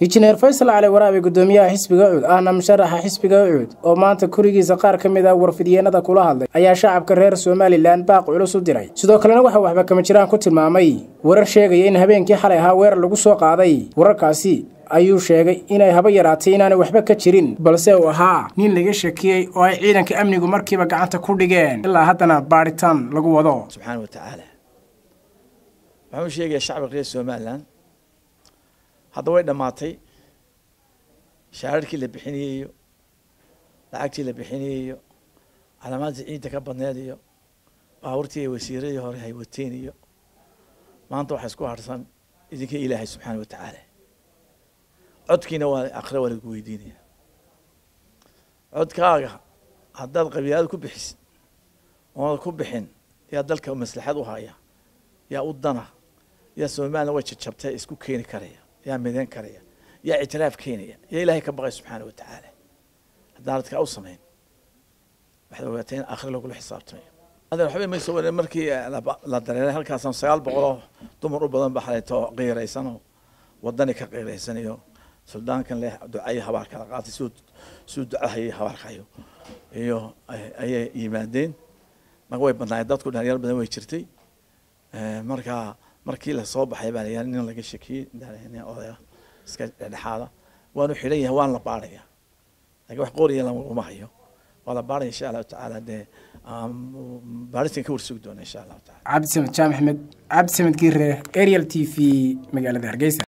injineer faysal cali waraabe gudoomiyaha xisbiga ucud ahna musharaxa xisbiga ucud oo maanta kurigiisa qaar ka mid ah warfidyeennada kula hadlay ayaa shacabka reer somalilan baaq culus u diray sidoo kalena waxaa waxba kama jiraan ku tilmaamay warar sheegaya in habeenkii xalay ahaa weerar lagu soo qaaday wararkaasi ayuu sheegay inay haba yaraatay inaanay waxba ka jirin balse uu ahaa nin laga shakiyey oo ay ciidanka amnigu markiiba gacanta ku dhigeen ilaa haddana baadhitaan lagu wado subxaana wa tacaala waxaan u sheegayaa shacbiga reer somalilan hadda way dhammaatay shaararkii la bixinayey iyo lacagtii la bixinayey iyo calaamaadii ciidda ka badneed iyo baabuurtii ay wasiiradii hore hay wateen iyo maanta waxaa isku harsan idinkii ilaahay subxaana wa tacaala codkiina waa akhre waa lagu weydiinaya codkaaga haddaad qabiilada ku bixisid oonad ku bixin yaa dalka maslaxad u haya yaa u dana yaa somalilan way jajabtay isku keeni karaya yaa midayn karaya yaa ictiraaf keenaya yaa ilaahay ka baqay subxaana wa tacaala haddaanad kaa u samayn waxaad ogaatay in aakhire lagula xisaabtamayo adan waxba mayso ware markii la dareeray halkaasaan sagaal boqoloo dumar u badan ba xalayto qiiraysanoo wadani ka qiiraysanayo suldaankan leh ducayo habaar kala qaatay suu suu ducahayo habaarkayo iyo ayay yimaadeen marka way badnaayeen dadku dhalinyaro badan way jirtay marka markii lasoo baxay baa layaa nin laga shakiyey odaya iska dhexdhexaada waanu xidhan yahay waan la baaraya lakin wax qooriya laguma hayo waa la baaraya insha allahu tacaala dee baaritan ka warsugi doona insha allahu taala cabdisamed jaamac axmed cabdisamed giire ariel t v magaalada hargeysa